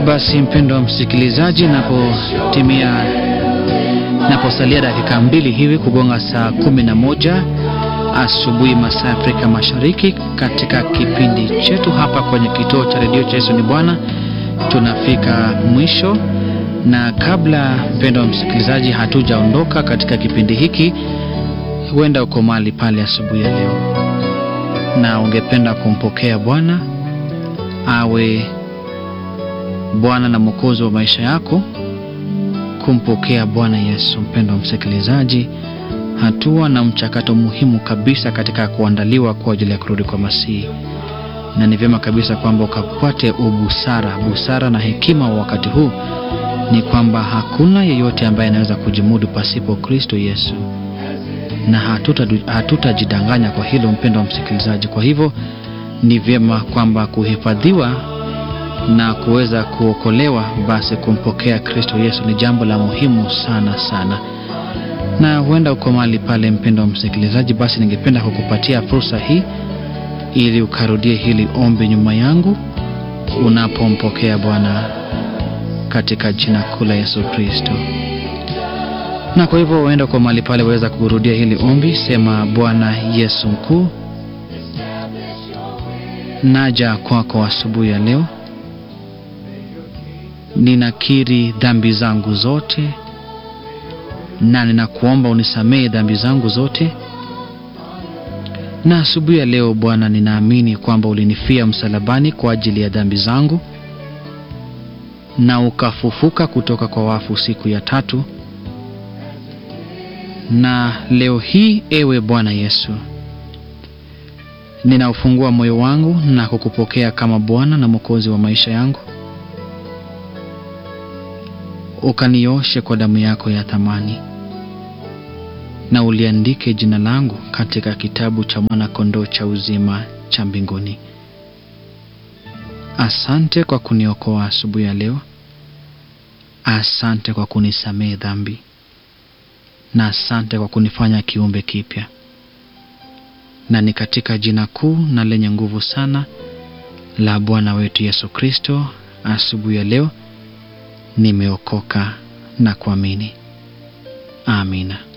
Basi mpendo wa msikilizaji, napotimia naposalia dakika mbili hivi kugonga saa kumi na moja asubuhi masaa ya Afrika Mashariki, katika kipindi chetu hapa kwenye kituo cha redio cha Yesu ni Bwana, tunafika mwisho. Na kabla mpendo wa msikilizaji, hatujaondoka katika kipindi hiki, huenda uko mahali pale asubuhi ya leo na ungependa kumpokea Bwana awe Bwana na Mwokozi wa maisha yako, kumpokea Bwana Yesu. Mpendo wa msikilizaji, hatua na mchakato muhimu kabisa katika kuandaliwa kwa ajili ya kurudi kwa Masihi, na ni vyema kabisa kwamba ukapate ubusara, busara na hekima wa wakati huu ni kwamba hakuna yeyote ambaye anaweza kujimudu pasipo Kristo Yesu, na hatutajidanganya hatuta kwa hilo, mpendo wa msikilizaji. Kwa hivyo ni vyema kwamba kuhifadhiwa na kuweza kuokolewa, basi kumpokea Kristo Yesu ni jambo la muhimu sana sana. Na huenda uko mahali pale, mpendo wa msikilizaji, basi ningependa kukupatia fursa hii ili ukarudie hili ombi nyuma yangu unapompokea Bwana katika jina kuu la Yesu Kristo. Na kwa hivyo uenda kwa mahali pale, waweza kurudia hili ombi. Sema: Bwana Yesu mkuu, naja kwako kwa asubuhi ya leo ninakiri dhambi zangu zote na ninakuomba unisamehe dhambi zangu zote. Na asubuhi ya leo Bwana, ninaamini kwamba ulinifia msalabani kwa ajili ya dhambi zangu na ukafufuka kutoka kwa wafu siku ya tatu. Na leo hii, ewe Bwana Yesu, ninaufungua moyo wangu na kukupokea kama Bwana na Mwokozi wa maisha yangu ukanioshe kwa damu yako ya thamani na uliandike jina langu katika kitabu cha mwana kondoo cha uzima cha mbinguni. Asante kwa kuniokoa asubuhi ya leo. Asante kwa kunisamehe dhambi, na asante kwa kunifanya kiumbe kipya, na ni katika jina kuu na lenye nguvu sana la Bwana wetu Yesu Kristo, asubuhi ya leo nimeokoka na kuamini. Amina.